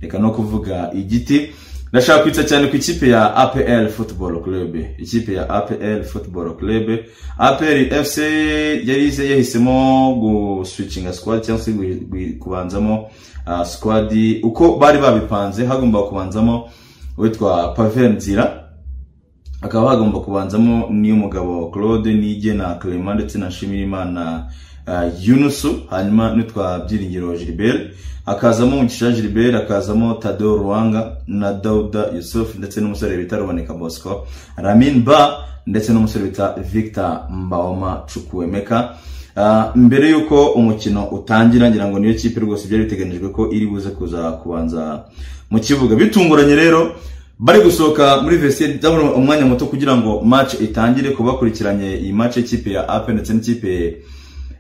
reka no kuvuga igiti ndashaka kwita cyane ku ikipe ya apl football club ikipe ya apl football club apl fc yari yahisemo guswicinga squad cyangwa se kubanzamo squad uko bari babipanze hagomba kubanzamo uwitwa pavel nzira hakaba hagomba kubanzamo n'iy'umugabo claude nige na clement ndetse na nshimirimana yunusu hanyuma n'utwa byiringiro gilbert hakazamo mugisha gilbert hakazamo tado ruwanga na dauda yusuf ndetse n'umusore bita ruboneka bosco ramin ba ndetse n'umusore bita victor mbawoma cukuwemeka mbere y'uko umukino utangira ngira ngo niyo kipe rwose byari biteganyijwe ko iri buze kuza kubanza mu kibuga bitunguranye rero bari gusohoka muri vesiyeri ndabona umwanya muto kugira ngo match itangire ku bakurikiranye iyi match y'ikipe ya ape ndetse n'ikipe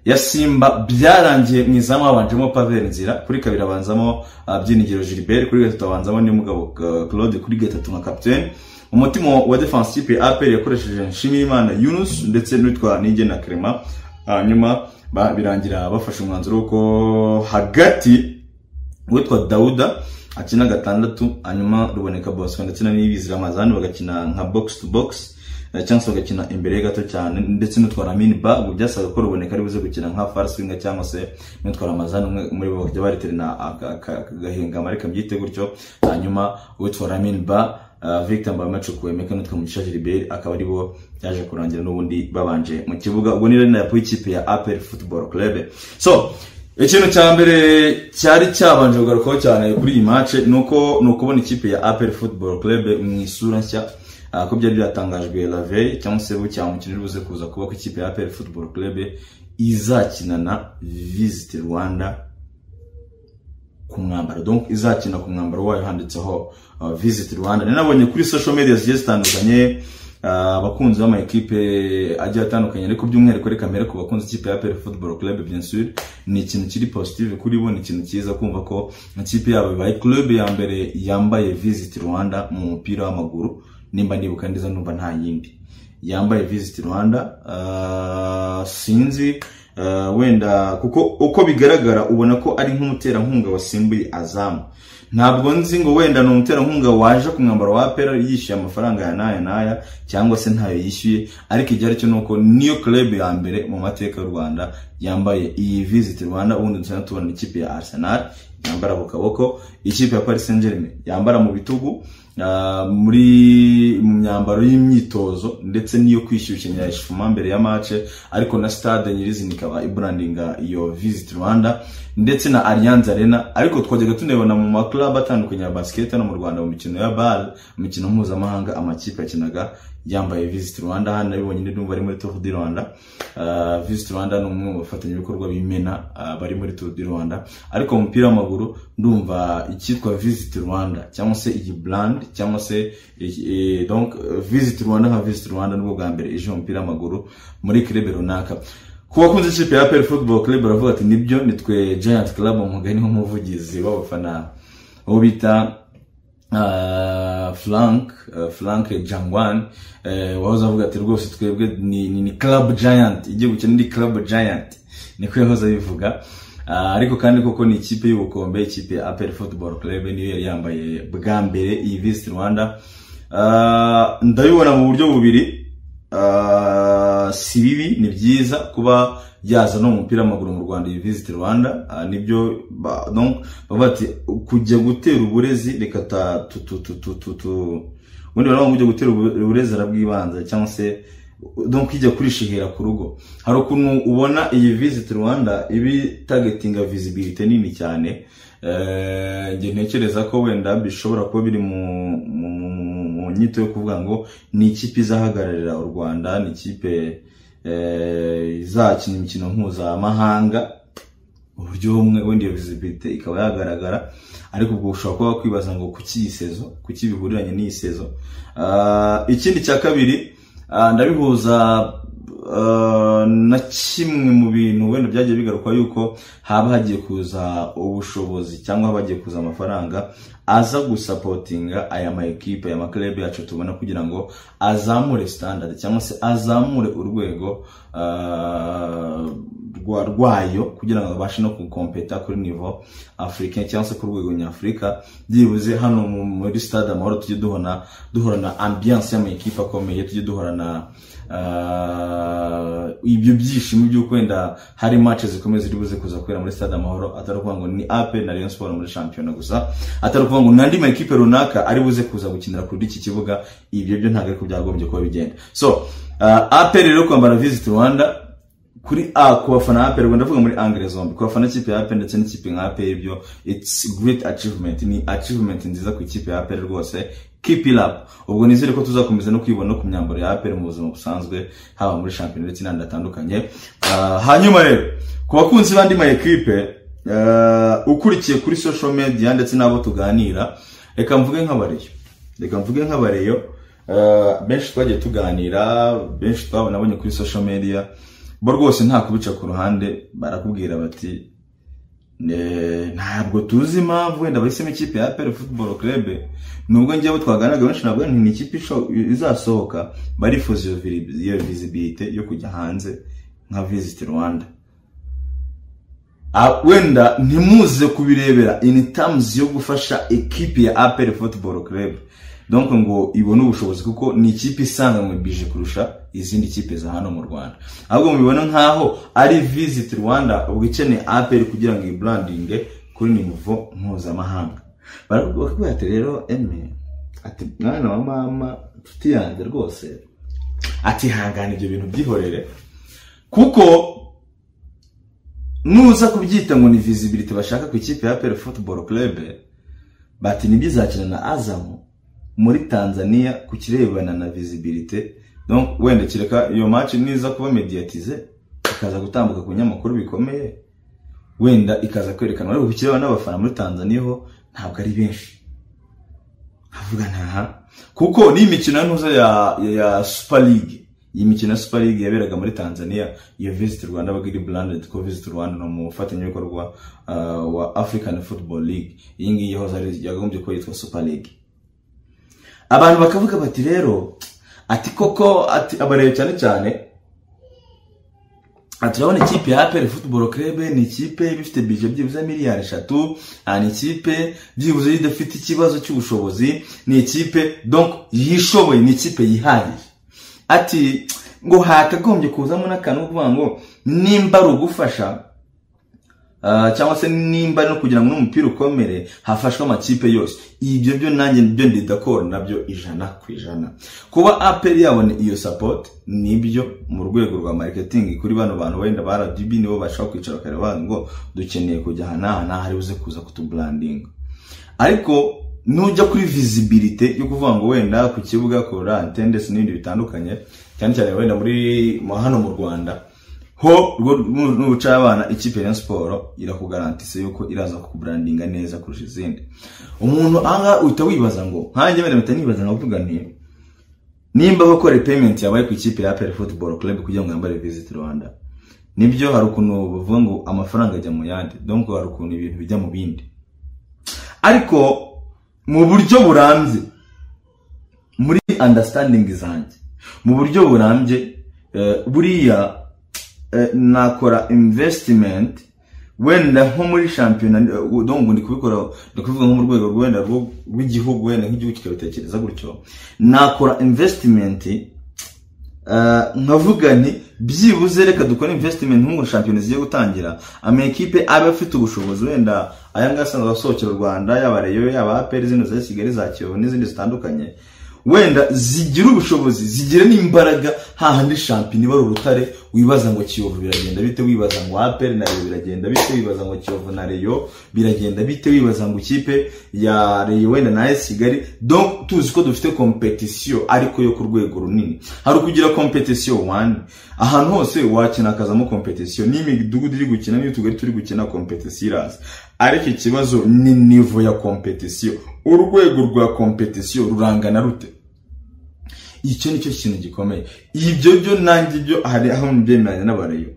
ya simba byarangiye mu izamu habanjemo pavel nzira kuri kabiri abanzamo byinigiro gilbert kuri gatatu abanzamo n'umugabo claude kuri gatatu nka capitaine umutima wa defense kipe ya apel yakoresheje nshimiyimana yunus ndetse n'uwitwa nige na crema hanyuma birangira bafashe umwanzuro w'uko hagati uwitwa dawuda akina gatandatu hanyuma ruboneka bosco ndetse na n'ibizira amazani bagakina nka box to box cyangwa se bagakina imbere gato cyane ndetse n'utwara mini ba ubu byasaga ko ruboneka ari buze gukina nka farswinga cyangwa se n'utwara amazani umwe muri bo bakajya bariterana agahinga amareka byite gutyo hanyuma utwara mini ba Victor Mbamacu kuwemeka n'utwa Mugisha Gilbert akaba ari bo yaje kurangira n'ubundi babanje mu kibuga ubwo ni rena yapo ikipe ya APR Football Club so ikintu cya mbere cyari cyabanje kugarukaho cyane kuri iyi match nuko ni ukubona ikipe ya APR Football Club mu isura nshya ko byari byatangajwe la veille cyangwa se bucya umukino uri buze kuza kuba ko ikipe ya APR Football Club izakinana Visit Rwanda ku mwambaro donc izakina ku mwambaro wayo handitseho Visit Rwanda nabonye kuri social media zigiye zitandukanye abakunzi b'ama ekipe agiye atandukanye ariko by'umwihariko reka mbere ku bakunzi ikipe ya APR Football Club bien sûr ni ikintu kiri positive kuri bo ni ikintu cyiza kumva ko ikipe yabo ibaye club ya mbere yambaye Visit Rwanda mu mupira w'amaguru nimba nibuka neza numva nta yindi yambaye Visit Rwanda uh, sinzi uh, wenda kuko uko bigaragara ubona ko ari nk'umuterankunga wasimbuye azamu ntabwo nzi ngo wenda ni umuterankunga waje ku mwambaro wa pera yishyuye amafaranga ya naya naya cyangwa se ntayo yishyuye ariko igihe aricyo ni uko niyo club ya mbere mu mateka y'u rwanda yambaye iyi Visit Rwanda ubundi dusanzwe tubona ikipe ya Arsenal yambara ku kaboko ikipe ya Paris Saint-Germain yambara mu bitugu muri mu myambaro y'imyitozo ndetse n'iyo kwishyushya ishuma mbere ya mace ariko na stade nyirizina ikaba iburandinga iyo Visit Rwanda ndetse na Allianz Arena ariko twajyaga tunabona mu maklub atandukanye ya basket no mu Rwanda mu mikino ya bal imikino mpuzamahanga amakipe yakinaga yambaye Visit Rwanda hano nabibonye ndi numva ari muri Tour du Rwanda uh, Visit Rwanda ni umwe mu bafatanyabikorwa b'imena uh, bari muri Tour du Rwanda ariko mu mupira w'amaguru ndumva icyitwa Visit Rwanda cyangwa se iyi brand cyangwa se e, e, donc Visit Rwanda nka Visit Rwanda nibwo bwa mbere ije mu mupira w'amaguru muri club runaka ku bakunze ikipe ya APR Football Club baravuga ati nibyo nitwe Giant Club umugani nk'umuvugizi w'abafana uwo bita Uh, Frank uh, Frank Jangwan uh, wahoze avuga ati rwose twebwe ni, ni, ni Club Giant igiye gukina ndi Club Giant niko yahoze abivuga ariko kandi koko ni ikipe y'ubukombe ikipe ya APR Football Club niyo yari yambaye bwa mbere iyi Visit Rwanda ndabibona mu buryo bubiri si bibi ni byiza kuba yazana umupira w'amaguru mu Rwanda iyi Visit Rwanda nibyo bavuga ati kujya gutera uburezi reka ubundi barabona kujya gutera uburezi arabwibanza cyangwa se donc ijya kurishihera ku rugo hari ukuntu ubona iyi Visit Rwanda ibi targetinga visibility nini cyane njye ntekereza ko wenda bishobora kuba biri mu nyito yo kuvuga ngo ni ikipe izahagararira u Rwanda ni ikipe izakina imikino mpuzamahanga uburyo bumwe wenda iyo visibility ikaba yagaragara ariko ubwo ushobora kuba wakwibaza ngo kuki iyi sezo kuki bihuriranye n'iyi sezo ikindi cya kabiri ndabihuza ah, na kimwe mu bintu wenda byagiye bigarukwa yuko haba hagiye kuza ubushobozi cyangwa haba hagiye kuza amafaranga aza gusapotinga aya ma ekipe aya maklebe yacu tubona kugira ngo azamure standard cyangwa se azamure urwego ah, rwa- rwayo kugira ngo babashe no gukompeta kuri nivo afurika cyangwa se ku rwego nyafurika byibuze hano mu- muri stade amahoro tujye duhorana duhorana ambiyanse y'amakipe akomeye tujye duhorana ah, ibyo byishimo by'uko wenda hari match zikomeye ziri buze kuza kubera muri stade amahoro atari ukuvuga ngo ni ape na rayon sport muri shampiyona gusa atari ukuvuga ngo ni andi makipe runaka ari buze kuza gukinira kuri iki kibuga ibyo byo ntabwo ariko byagombye kuba bigenda so ah, ape rero kwambara visit rwanda kuri a ku bafana ape rwanda ndavuga muri angere zombi ku bafana ikipe ya ape ndetse n'ikipe nka ape ibyo it's great achievement ni achievement nziza ku ikipe ya ape rwose keep it up ubwo nizere ko tuzakomeza no kwibona no ku myambaro ya ape mu buzima busanzwe haba muri shampiyona ndetse n'ahandi hatandukanye Ah, hanyuma rero ku bakunzi b'andi ma ekipe ah, ukurikiye kuri social media ndetse n'abo tuganira reka mvuge nk'abareyo reka mvuge nk'abareyo Ah, benshi twagiye tuganira benshi twabonabonye kuri social media bo rwose nta kubica ku ruhande barakubwira bati "Ne- ntabwo tuzi impamvu wenda bahisemo ikipe ya APR Football Club nubwo njyewe twaganiraga benshi navuga nti ni ikipe isho- izasohoka barifuza iyo vili- iyo visibility yo kujya hanze nka Visit Rwanda Ah, wenda ntimuze kubirebera in terms yo gufasha ekipi ya APR Football Club donc ngo ibone ubushobozi kuko ni ikipe isanganywe bije kurusha izindi kipe za hano mu Rwanda ahubwo mubibona nkaho ari Visit Rwanda ubwo ikeneye APR kugira ngo ibrandinge kuri nivo mpuzamahanga barakubwira ati rero eme ati mwana wa mama nshuti yanjye rwose ati hangana ibyo bintu byihorere kuko nuza kubyita ngo ni visibility bashaka ku ikipe ya APR Football Club bati nibyo izakina na Azam muri Tanzania ku kirebana na visibility donc wenda kireka iyo match niza kuba mediatize ikaza gutambuka ku binyamakuru bikomeye wenda ikaza kwerekana ariko ku kirebana n'abafana muri Tanzania ho ntabwo ari benshi havuga ntaha kuko ni imikino ntuza ya, ya, ya Super League iyi mikino ya Super League yaberaga muri Tanzania iyo Visit Rwanda baga iri branded ko Visit Rwanda ni umufatanyabikorwa uh, wa African Football League iyi ngiyi yahoze ari yagombye kuba yitwa Super League abantu bakavuga bati rero ati koko ati abarebe cyane cyane aha turabona ikipe ya APR Football Club ni ikipe iba ifite budget byibuze miliyari eshatu aha ni ikipe byibuze idafite ikibazo cy'ubushobozi ni ikipe donc yishoboye ni ikipe yihariye ati ngo hakagombye kuzamo n'akantu ko kuvuga ngo nimba ari ugufasha ah, cyangwa se nimba ari no kugira ngo n'umupira ukomere hafashwe amakipe yose ibyo byo nanjye byo ndi d'accord nabyo ijana ku ijana kuba aperi yabona iyo support nibyo mu rwego rwa marketing kuri bano bantu wenda ba RDB nibo bashaka kwicara bakareba bavuga ngo dukeneye kujya aha n'aha n'aha ari buze kuza kutubrandinga ariko nujya kuri visibility yo kuvuga ngo wenda ku kibuga kora attendance n'ibindi bitandukanye cyane cyane wenda muri mu- hano mu Rwanda ho rwo nu- nuca abana ikipe ya siporo irakugarantise yuko iraza kukubrandinga neza kurusha izindi umuntu aha uhita wibaza ngo nkanjye mbere mpita nibaza nkavuga nti nimba bakore payment yabaye ku ikipe ya APR Football Club kugira ngo yambare Visit Rwanda nibyo hari ukuntu bavuga ngo amafaranga ajya mu yandi donc hari ukuntu ibintu bijya mu bindi ariko mu buryo burambye muri understanding zanjye mu buryo burambye eh, buriya eh, nakora investment wenda nko muri shampiyona eh, donc ndi kubikora ndi kuvuga nko mu rwego rwenda rwo- rw'igihugu wenda nk'igihugu kikabitekereza gutyo nakora investment eh, nkavuga nti byibuze reka dukore investment nko ngo shampiyona zigiye gutangira amakipe aba afite ubushobozi wenda aya ngaya asanzwe asohokera u Rwanda yaba Rayon yaba APR zino za Kigali za Kiyovu n'izindi zitandukanye wenda zigira ubushobozi zigira n'imbaraga hahandi shampiyona iba ari urutare wibaza ngo Kiyovu biragenda bite wibaza ngo APR na Rayon biragenda bite wibaza ngo Kiyovu na Rayon biragenda bite wibaza ngo ikipe ya Rayon wenda na AS Kigali donc tuzi ko dufite competition ariko yo ku rwego runini hari ukugira competition one ahantu hose wakina hakazamo competition n'imidugudu iri gukina n'utugari turi gukina competition iraza ariko ikibazo ni nivo ya competition urwego rwa competition rurangana rute icyo nicyo kintu gikomeye ibyo byo nanjye byo hari aho mbyemeranya n'abareyo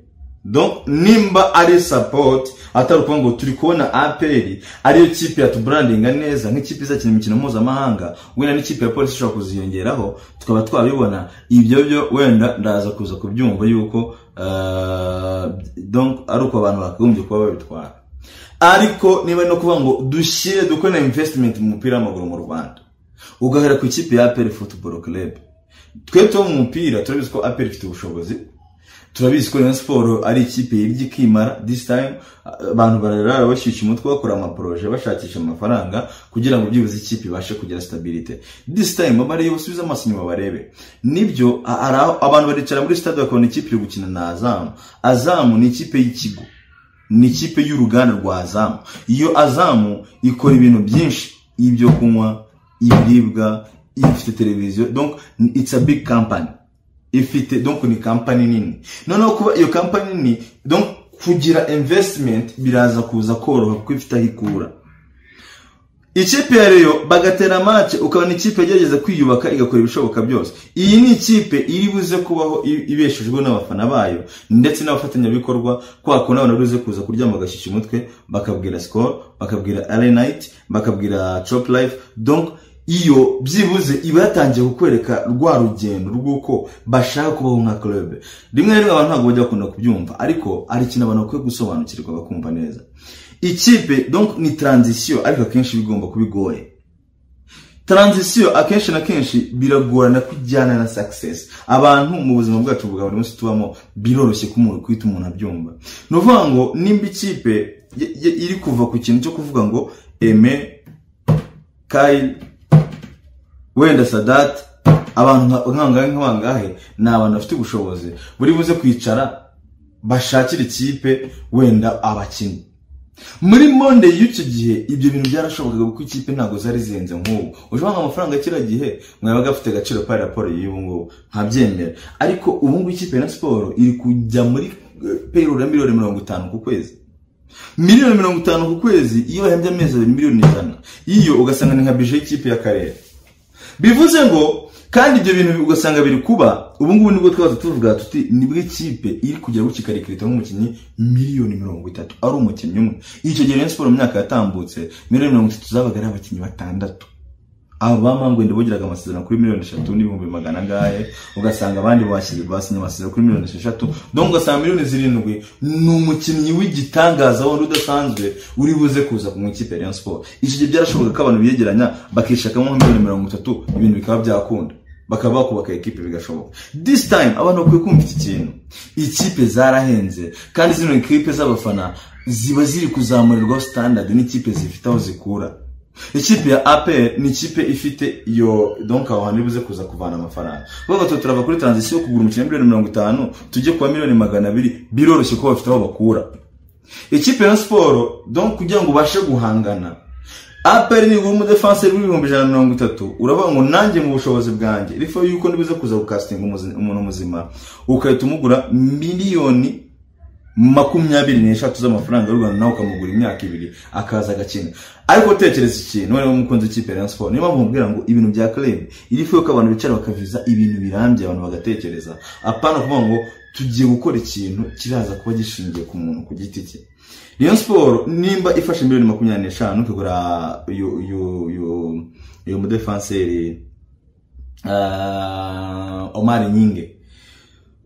Donc, nimba ari support atari ukuvuga ngo turi kubona APR ariyo kipe yatuburandinga neza nk'ikipe izakina imikino mpuzamahanga wenda n'ikipe ya polisi ishobora kuziyongeraho tukaba twabibona ibyo byo wenda ndaza kuza kubyumva yuko uh, donc ari uko abantu bakagombye kuba babitwara ariko niba no kuvuga ngo dushyire dukore na investment mu mupira w'amaguru mu Rwanda ugahera ku ikipe ya APR Football Club twe tuba mu mupira turabizi ko APR ifite ubushobozi turabizi ko Rayon Sport ari ikipe yibye ikimara this time abantu barara bashyushya umutwe bakora amaporoje bashakisha amafaranga kugira ngo byibuze ikipe ibashe kugira stability this time abarebe basubize amaso inyuma barebe nibyo a- ara- abantu baricara muri stade bakabona ikipe iri gukina na azamu azamu ni ikipe y'ikigo ni ikipe y'uruganda rwa azamu iyo azamu ikora ibintu byinshi ibyo kunywa ibiribwa ifite televiziyo donc it's a big company ifite donc ni kampani nini noneho kuba iyo kampani nini donc kugira investment biraza kuza koroha kuko ifite aho ikura ikipe ya reyo bagatera match ukabona ikipe yagerageza kwiyubaka igakora ibishoboka byose iyi ni ikipe iri buze kubaho i- ibeshejwe n'abafana bayo ndetse n'abafatanyabikorwa kwako n'abantu bari buze kuza kuryama bagashyushya umutwe bakabwira score bakabwira arenite bakabwira chop life donc iyo byibuze iba yatangiye kukwereka rwa rugendo rw'uko bashaka kubaho nka club rimwe na rimwe abantu ntabwo bajya bakunda kubyumva ariko ari ikintu abantu bakwiye gusobanukirwa bakumva neza ikipe donc ni transition ariko akenshi bigomba kuba igoye transition akenshi na kenshi biragorana kujyana na success abantu mu buzima bwacu bwa buri munsi tubamo biroroshye ko umuntu kwita umuntu abyumva ni ukuvuga ngo nimba ikipe y- y- iri kuva ku kintu cyo kuvuga ngo eme kayili wenda sadati abantu nka- nk'abangahe nk'abangahe ni abantu bafite ubushobozi buri buze kwicara bashakira ikipe wenda abakinnyi muri monde y'icyo gihe ibyo bintu byarashobokaga kuko ikipe ntabwo zari zihenze nk'ubu ushobora ngo amafaranga kiriya gihe mwabaga afite agaciro ka raporo y'ubu ngubu ntabyemera ariko ubu ngubu ikipe ya Rayon siporo iri kujya muri payroll ya miliyoni mirongo itanu ku kwezi miliyoni mirongo itanu ku kwezi iyo bahembye amezi abiri miliyoni ijana iyo ugasanga ni nka bije y'ikipe y'akarere bivuze ngo kandi ibyo bintu ugasanga biri kuba ubu ngubu nibwo twaza tuvuga tuti nibwo ikipe iri kujya gukikarikirita nk'umukinnyi miliyoni mirongo itatu ari umukinnyi umwe icyo gihe Rayon Sport mu myaka yatambutse miliyoni mirongo itatu zabaga ari abakinnyi batandatu aba mangwende bogeraga amasezerano kuri miliyoni eshatu n'ibihumbi magana angahe ugasanga abandi bashyize basinye amasezerano kuri miliyoni esheshatu donc ugasanga miliyoni zirindwi ni umukinnyi w'igitangaza wundi udasanzwe uri buze kuza ku ikipe ya Rayon Sport iki gihe byarashoboka ko abantu biyegeranya bakishakamo nka miliyoni mirongo itatu ibintu bikaba byakunda bakaba bakubaka ikipe bigashoboka this time abantu bakwiye kumva iki kintu ikipe zarahenze kandi zino ikipe z'abafana ziba ziri kuzamurirwaho standard n'ikipe zifite aho zikura ikipe ya APR ni ikipe ifite iyo donc aho hantu bivuze kuza kuvana amafaranga kuvuga ngo turava kuri transition yo kugura umukino wa miliyoni mirongo itanu tujye kuba miliyoni magana abiri biroroshye ko bafite aho bakura ikipe ya siporo donc kugira ngo ubashe guhangana aperi nigura umudefanseri w'ibihumbi ijana na mirongo itatu uravuga ngo nanjye mu bushobozi bwanjye rifo yuko nibuze kuza gukasitinga umuzi- umuntu muzima ugahita umugura miliyoni makumyabiri n'eshatu z'amafaranga y'u rwanda nawe ukamugura imyaka ibiri akaza agakina ariko tekereza ikintu wewe umukunzi w'ikipe ya Rayon Sport niyo mpamvu mbwira ngo ibintu bya club iri fuyo ko abantu bicara bakaviza ibintu birambye abantu bagatekereza apana kuvuga ngo tugiye gukora ikintu kiraza kuba gishingiye ku muntu ku giti cye Rayon Sport nimba ifashe miliyoni makumyabiri n'eshanu ikagura uyu uyu uyu uyu mudefanseri ah, Omar Nyinge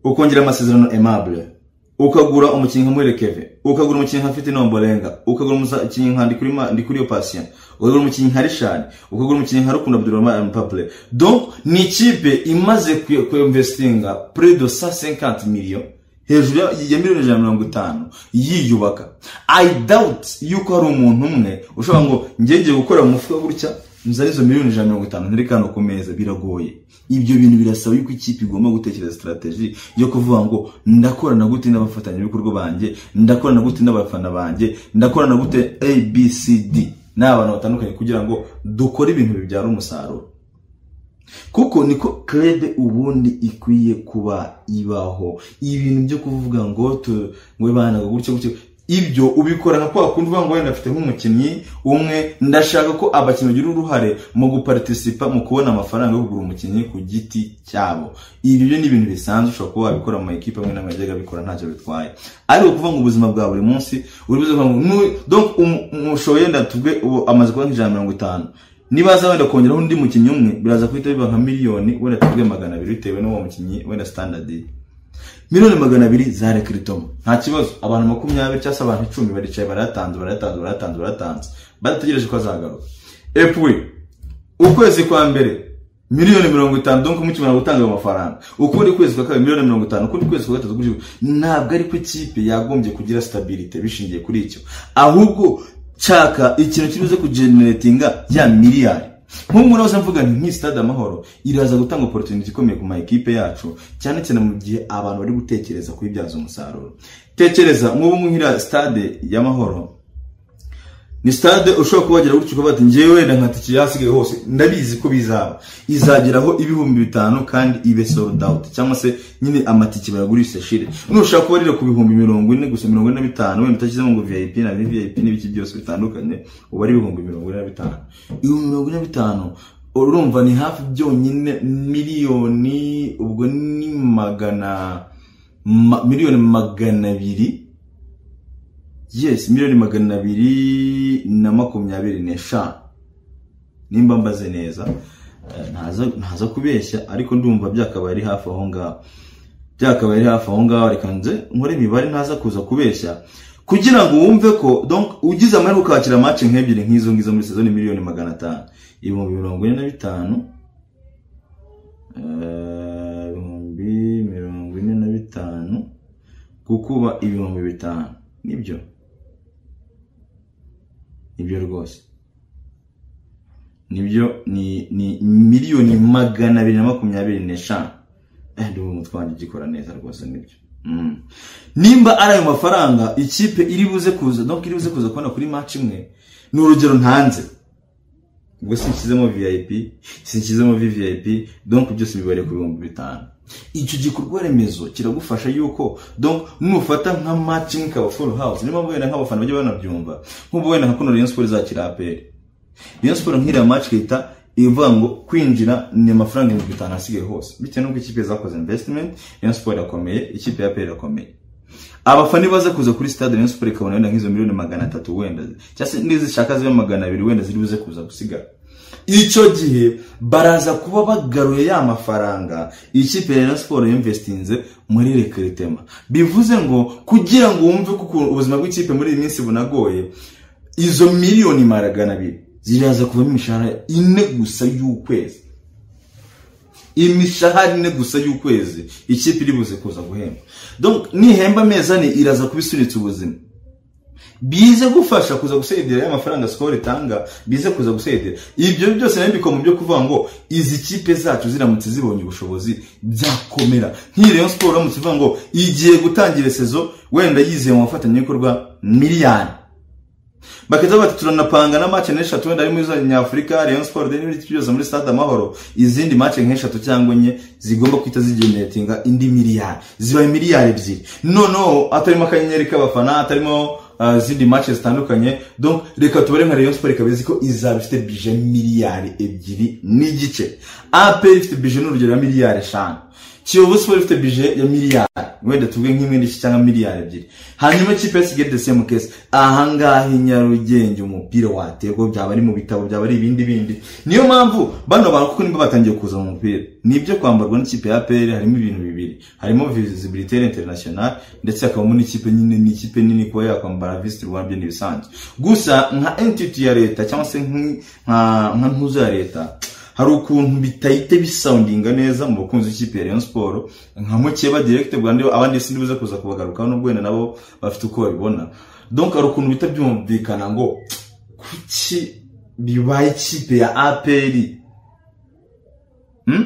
ukongera amasezerano aimable ukagura umukinnyi nka murekeve ukagura umukinnyi nka fite nombolenga ukagura umukinnyi nka Ndikuri Ma- ndikuriyo patient ukagura umukinnyi nka rishani ukagura umukinnyi nka rukundo abdurahman papule donc ni ikipe imaze kuinvestinga près de 150 millions hejuru ya ya miliyoni ijana na mirongo itanu yiyubaka i doubt yuko hari umuntu umwe ushobora ngo njye ngiye gukora mu mufuka gutya nzari izo miliyoni ijana na mirongo itanu ntiri kano ku meza biragoye ibyo bintu birasaba yuko ikipe igomba gutekereza sitarateji yo kuvuga ngo ndakorana gute n'abafatanyabikorwa banjye ndakorana gute n'abafana banjye ndakorana gute abcd ni abantu batandukanye kugira ngo dukore ibintu bibyara umusaruro kuko niko club ubundi ikwiye kuba ibaho ibintu byo kuvuga ngo tu- ngo banaga gutyo gutyo ibyo ubikora nka kwa kundi uvuga ngo wenda afite nk'umukinnyi umwe ndashaka ko abakinnyi bagira uruhare mu guparitisipa mu kubona amafaranga yo kugura umukinnyi ku giti cyabo ibi byo ni ibintu bisanzwe ushobora kuba wabikora mu makipe amwe n'amwe yagiye abikora ntacyo bitwaye ariko kuvuga ngo ubuzima bwa buri munsi uri buze kuvuga ngo umushoboye yenda tuvuge ubu amaze kuba nk'ijana mirongo itanu niba aza wenda kongeraho undi mukinnyi umwe biraza guhita biba nka miliyoni wenda tuvuge magana abiri bitewe n'uwo mukinnyi wenda standardi miliyoni magana abiri za rekiritoma nta kibazo abantu makumyabiri cyangwa se abantu icumi baricaye barayatanze barayatanze barayatanze barayatanze badategereje ko azagaruka epuwe ukwezi kwa mbere miliyoni mirongo itanu donko mukimara gutanga ayo mafaranga ukundi kwezi kwa kabiri miliyoni mirongo itanu ukundi kwezi kwa gatatu gutyo ntabwo ariko ikipe yagombye kugira sitabirite bishingiye kuri icyo ahubwo nshaka ikintu kibuze kugeneratinga ya miliyari nk'ubu nawe mvuga nti nk'iyi sitade amahoro iraza gutanga oporutuniti ikomeye ku ma ekipe yacu cyane cyane mu gihe abantu bari gutekereza kuyibyaza umusaruro tekereza nk'ubu ngubu nk'iriya sitade y'amahoro ni sitade ushobora kuba wagira gutyo ukaba bati ngewe wenda nka tiki yasigaye hose ndabizi ko bizaba izageraho ibihumbi bitanu kandi ibe sold out cyangwa se nyine amatiki bayagurisha shire nushaka kuba rero ku bihumbi mirongo ine gusa mirongo ine na bitanu wenda utashyizemo ngo vip na vip n'ibiki byose bitandukanye uba ari ibihumbi mirongo ine na bitanu ibihumbi mirongo ine na bitanu urumva ni hafi byonyine miliyoni ubwo ni magana ma- miliyoni magana abiri yes miliyoni magana abiri na makumyabiri n'eshanu nimba mbaze neza Eh, ntaza ntaza kubeshya ariko ndumva byakabaye ari hafi aho ngaho byakabaye ari hafi aho ngaho reka nze nkore imibare ntaza kuza kubeshya kugira ngo wumve ko donc ugize amahirwe ukakira match nk'ebyiri nk'izo ngizo muri sezoni miliyoni magana atanu ibihumbi mirongo ine na bitanu eh, ibihumbi mirongo ine na bitanu kukuba ibihumbi bitanu nibyo nibyo rwose nibyo ni ni miliyoni magana abiri na makumyabiri n'eshanu eh ndumva umutwe wanjye ugikora neza rwose nibyo Mm. nimba ari ayo mafaranga ikipe iri buze kuza donc iri buze kuza kubona kuri match imwe ni urugero ntanze ubwo sinshyizemo vip sinshyizemo vvip donc byose bibareye ku bihumbi bitanu icyo gikorwa remezo kiragufasha yuko donc nufata nka match imwe ikaba full house niyo mpamvu wenda nk'abafana bajya banabyumva nk'ubu wenda nka kuno Rayon Sports izakira APR Rayon Sports nk'iriya match ihita ivuga ngo kwinjira ni amafaranga ibihumbi bitanu asigaye hose bitewe n'uko ikipe zakoze investment Rayon Sports irakomeye ikipe ya APR irakomeye abafana baza kuza kuri stade Rayon Sports ikabona wenda nk'izo miliyoni magana atatu wenda cyangwa se n'izishaka zibe magana abiri wenda ziri buze kuza gusigara icyo gihe baraza kuba bagaruye ya mafaranga ikipe ya Rayon Sports yinvestinze muri rekiritema bivuze ngo kugira ngo wumve ko ukuntu ubuzima bw'ikipe muri iyi minsi bunagoye izo miliyoni magana abiri ziraza kuvamo imishahara ine gusa y'ukwezi imishahara ine gusa y'ukwezi ikipe iri buze kuza guhemba donc nihemba amezi ane iraza kuba isunitse ubuzima bize gufasha kuza gusedera ya mafaranga sikoro itanga bize kuza gusedera ibyo byose nayo bikoma byo kuvuga ngo izi kipe zacu ziramutse zibonye ubushobozi byakomera nk'iyi Rayon Sports uramutse uvuga ngo igiye gutangira sezo wenda yizeye mu bafatanyabikorwa miliyari bakaza bati turanapanga na match n'eshatu wenda ari muri za nyafurika Rayon Sports de n'ibindi byose muri stade amahoro izindi match nk'eshatu cyangwa enye zigomba kwita zigeneratinga indi miliyari zibaye miliyari ebyiri noneho atarimo akanyenyeri k'abafana atarimo uh, zindi match zitandukanye donc reka tubare nka Rayon Sports ikaba izi ko izaba ifite bije miliyari ebyiri n'igice AP ifite bije n'urugero ya miliyari eshanu Kiyovu Sports ifite bije ya miliyari wenda tuvuge nk'imwe n'igice cyangwa miliyari ebyiri hanyuma ikipe ya Kigali DCM case ahangaha i Nyarugenge umupira waterwa byaba ari mu bitabo byaba ari ibindi bindi niyo mpamvu bano bantu kuko niba batangiye kuza mu mupira nibyo kwambarwa n'ikipe ya APR harimo ibintu bibiri harimo visibilité international ndetse hakabamo n'ikipe nyine n'ikipe nini kuba yakwambara visitor Rwanda byo ni ibisanzwe gusa nka entity ya leta cyangwa se nk- nka nka ntuzo ya leta hari ukuntu bitahita bisoundinga neza mu bakunzi b'ikipe ya Rayon Sports nka mukeba direct Rwanda abandi sindi buze kuza kubagarukaho nubwo wenda nabo bafite uko babibona donc hari ukuntu bita byumvikana ngo kuki bibaye ikipe ya APR hmm?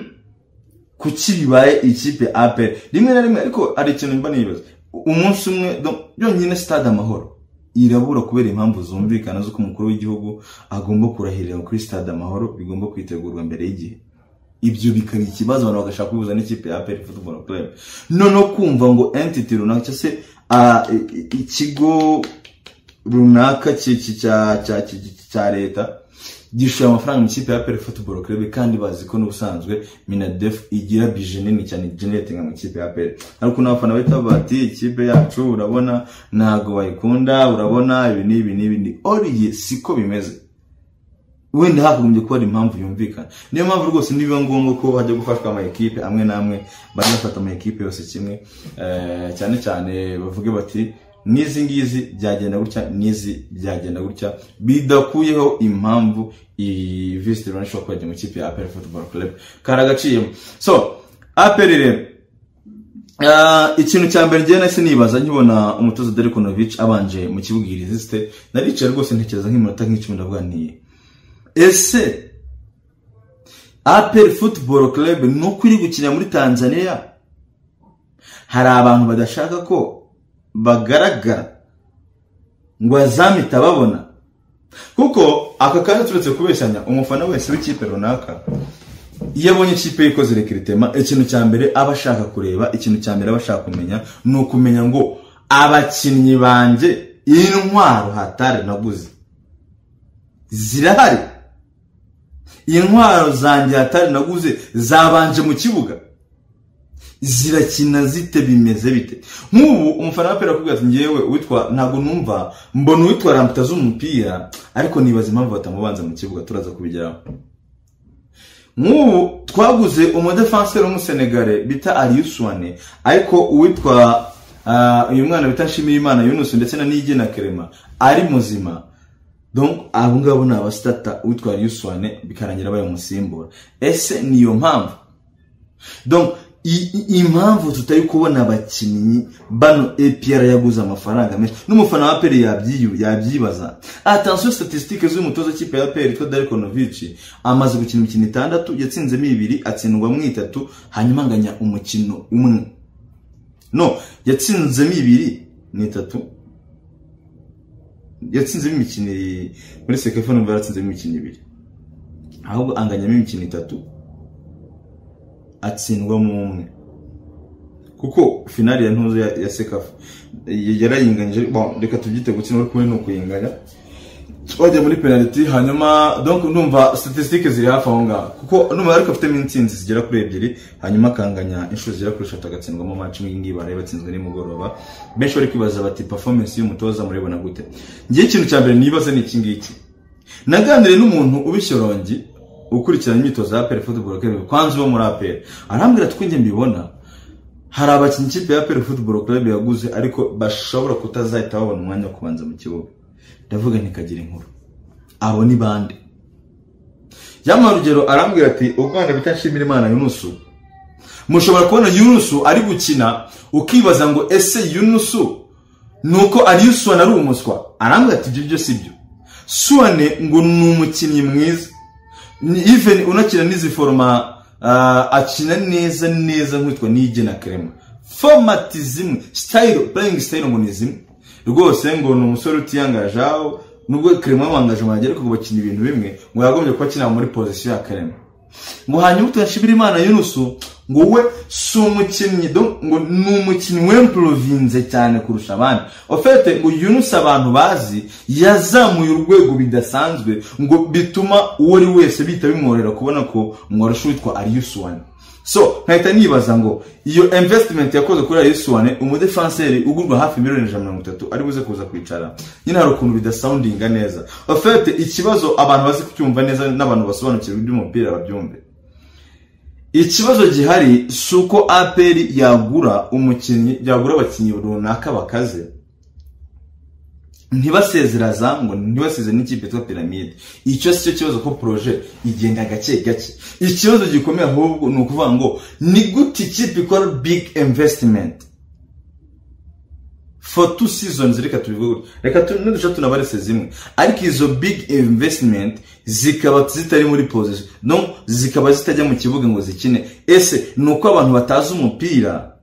kuki bibaye ikipe APR rimwe na rimwe ariko hari ikintu mba nibaza umunsi umwe donc, yonyine stade amahoro irabura kubera impamvu zumvikana z'uko umukuru w'igihugu agomba kurahirira kuri stade amahoro bigomba kwitegurwa mbere y'igihe ibyo bikaba ikibazo abantu bagashaka kubihuza n'ikipe ya APR Football Club noneho kumva ngo entity runaka cyangwa se ah, i- i- ikigo runaka ki- ki- cya cya- ki- cya leta gishoye amafaranga mu ikipe ya peri football club kandi bazi ko n'ubusanzwe minadef igira bije nini cyane generating mu ikipe ya peri ariko n'abafana bahita bati ikipe yacu urabona ntago bayikunda urabona ibi n'ibi n'ibi ni oriye siko bimeze wenda hakagombye kuba hari impamvu yumvikana niyo mpamvu rwose nibiba ngombwa ko hajya gufashwa ama ekipe amwe n'amwe bajya bafata ama ekipe yose kimwe eh, cyane cyane bavuge bati n'izi ngizi byagenda gutya n'izi byagenda gutya bidakuyeho impamvu iyi visit rwanda ishobora kujya mu ikipe ya aperi football club kari agaciyemo so aperi rero Ah, ikintu cya mbere njyewe nahise nibaza nkibona umutoza Derek Novic abanje mu kibuga iyi resiste naricaye rwose ntekereza nk'iminota nk'icumi ndavuga nti ese aperi futuboro kerebe nuko iri gukina muri tanzania hari abantu badashaka ko bagaragara ngo bazamite ababona kuko aka kaje turetse kubeshyanya umufana wese w'ikipe runaka iyo abonye ikipe ye ikoze rekiritema ikintu cya mbere aba ashaka kureba ikintu cya mbere aba ashaka kumenya ni ukumenya ngo abakinnyi banjye intwaro hatari naguze zirahari intwaro zanjye hatari naguze zabanje mu kibuga zirakina zite bimeze bite nk'ubu umufana w'apera akubwira ati ngewe witwa ntabwo numva mbona uwitwa ramutaza umupira ariko nibaza impamvu batamubanza mu kibuga turaza kubigeraho nk'ubu twaguze umudefanseri w'umusenegare bita ariyusuwane ariko uwitwa ah, uyu mwana bita nshimirimana yunusi ndetse na nigena kerema ari muzima donc abo ngabo ni abasitata uwitwa ariyusuwane bikarangira bayamusimbura ese niyo mpamvu donc i- i- impamvu tutari kubona abakinnyi bano APR yaguze amafaranga menshi n'umufana wa APR yabyiyu yabyibaza attention statistique z'umutoza kipe ya APR yitwa Darko Novic amaze gukina imikino itandatu yatsinzemo ibiri atsindwamo itatu hanyuma anganya umukino umwe no yatsinzemo ibiri ni itatu yatsinzemo imikino i- muri sekefo numva yaratsinzemo imikino ibiri ahubwo anganyamo imikino itatu atsindwamo umwe kuko finali ya ntuzo ya, ya sekafa yarayinganyije bon, reka tubyite gukina uri kumwe ni ukuyinganya twajya muri penaliti hanyuma donc ndumva statistique ziri hafi aho ngaho kuko ndumva ariko afitemo intsinzi zigera kuri ebyiri hanyuma akanganya inshuro zigera kuri eshatu agatsindwamo match imwe iyi ngiyi baraye batsinzwe nimugoroba benshi bari kwibaza bati performance y'umutoza muribona gute ngewe ikintu cya mbere nibaza ni iki ngiki naganiriye n'umuntu ubishyorongi ukurikirana imyitozo ya APR Football Club kwanza uwo muri APR arambwira ati uko njye mbibona hari abakinnyi ikipe ya APR Football Club yaguze ariko bashobora kutazahita babona umwanya wo kubanza mu kibuga ndavuga ntikagira inkuru abo ni bande yamara urugero arambwira ati ubwana bita nshimira imana yunusu mushobora kubona yunusu ari gukina ukibaza ngo ese yunusu nuko ariyo suwane ari umuswa arambwira ati ibyo byo si byo suwane ngo ni umukinnyi mwiza Ni- even unakina n'izi foroma ah, akina neza neza nk'uwitwa nigena kerema fomati zimwe sitayiro purayingi sitayiro ngo ni zimwe rwose ngo ni umusore utiyangajaho nubwo kerema yabangaje mwagera ariko ngo bakina ibintu bimwe ngo yagombye kuba akinira muri pozisiyo ya kerema ngo hanyuma tunashimira imana yunusu ngo we si umukinnyi do- ngo ni umukinnyi wempurovinze cyane kurusha abandi ofete ngo yunusu abantu bazi yazamuye urwego bidasanzwe ngo bituma uwo ari wese bihita bimworohera kubona ko mwarusha uwitwa ariyusuwane so nkahita nibaza ngo iyo investment yakoze kuri ariyusuwane umudefanseri ugurwa hafi miliyoni ijana na mirongo itatu ari buze kuza kwicara nyine hari ukuntu bidasoundinga neza ofete ikibazo abantu bazi kucyumva neza n'abantu basobanukirwa iby'umupira babyumve ikibazo gihari si uko aperi yagura umukinnyi yagura abakinnyi runaka bakaze ntibasezera zango ntibasezere n'ikipe yitwa piramide icyo si cyo kibazo ko poroje igenda gake gake ikibazo gikomeye ahubwo ni ukuvuga ngo ni gute ikipe ikora big investment for two seasons reka tubivuge gutya. reka tu- nudusha tunabarese zimwe ariko izo big investment zikaba zitari muri position no zikaba zitajya mu kibuga ngo zikine ese ni uko abantu batazi umupira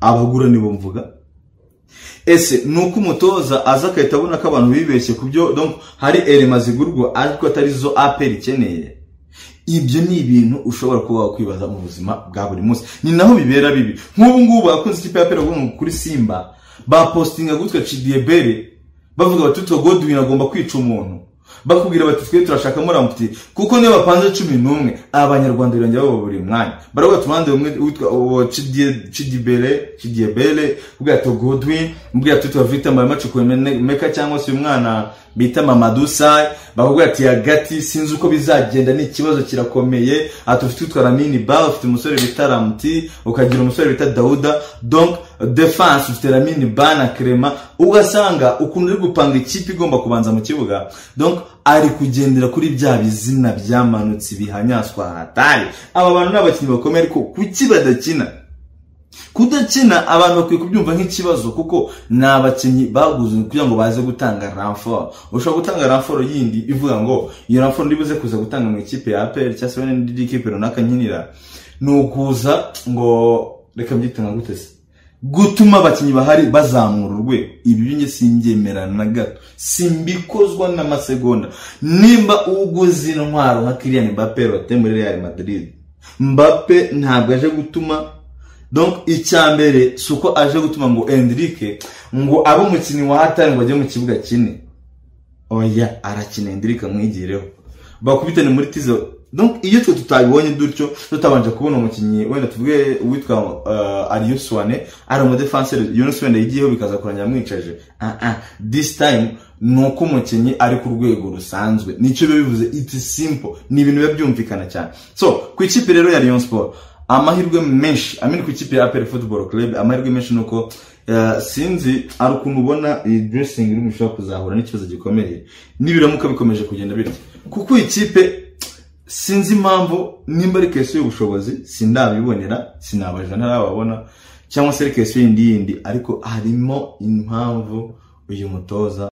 abagura nibo mvuga ese ni uko umutoza aza agahita abona ko abantu bibeshye ku byo donc hari elema zigurwa ariko atari zo aperi ikeneye ibyo ni ibintu ushobora kuba wakwibaza mu buzima bwa buri munsi ni naho bibera bibi nk'ubu ngubu abakunze ikipe ya pera kuri simba bapostinga gutya cidiyebere bavuga bati tuto godwin agomba kwica umuntu bakubwira bati twe turashaka muramutse kuko niyo bapanze cumi n'umwe abanyarwanda birangira baba buri mwanya baravuga tubanze umwe witwa uwo Chidie- cidibere cidiyebere ubwira to godwin ubwira tuto vita maramacukuwe meka cyangwa se uyu mwana bita mamadusayi bakubwira ati hagati sinzi uko bizagenda ni ikibazo kirakomeye ati ufite utwara mini bal ufite umusore bita ramuti ukagira umusore bita dawuda donc defense ufite ramini bal na kerema ugasanga ukuntu uri gupanga ikipe igomba kubanza mu kibuga donc ari kugendera kuri bya bizina byamanutse bihanyaswa hatari aba bantu ni abakinnyi bakomeye ariko kuki badakina kudakina abantu bakwiye kubyumva nk'ikibazo kuko ni abakinnyi baguze kugira ngo baze gutanga ramforo ushobora gutanga ramforo yindi ivuga ngo iyo ramforo ndibuze kuza gutanga mu ikipe ya aperi cyangwa se n'indi kipe runaka nkinira ni ukuza ngo reka mbyite nka gute se gutuma abakinnyi bahari bazamura urwego ibi byinshi simbyemerana na gato simbikozwa n'amasegonda nimba uguze intwaro nka kiriyani mbappe wate muri real madrid mbappe ntabwo aje gutuma donc icya mbere si uko aje gutuma ngo endirike ngo abe umukinnyi wa hatari ngo ajye mu kibuga kine oya arakina endirika mwigireho bakubitane muri tizo donc iyo twe tutabibonye dutyo tutabanje kubona umukinnyi wenda tuvuge uwitwa uh, ariyo suwane ari umudefanseri yunus wenda yigiyeho bikaza kurangira amwicaje ah ah this time ni uko umukinnyi ari ku rwego rusanzwe nicyo biba bivuze it's simple ni ibintu biba byumvikana cyane so ku ikipe rero ya rayon sport amahirwe menshi amini ku ikipe ya apel football club amahirwe menshi ni uko eh, sinzi ari ukuntu ubona iyi dressing room ishobora kuzahura n'ikibazo gikomeye nibiramuka bikomeje kugenda bityo kuko ikipe sinzi impamvu nimba ari kesi y'ubushobozi sindabibonera sinabajana ntarababona cyangwa se ari kesi yindi yindi ariko harimo impamvu uyu mutoza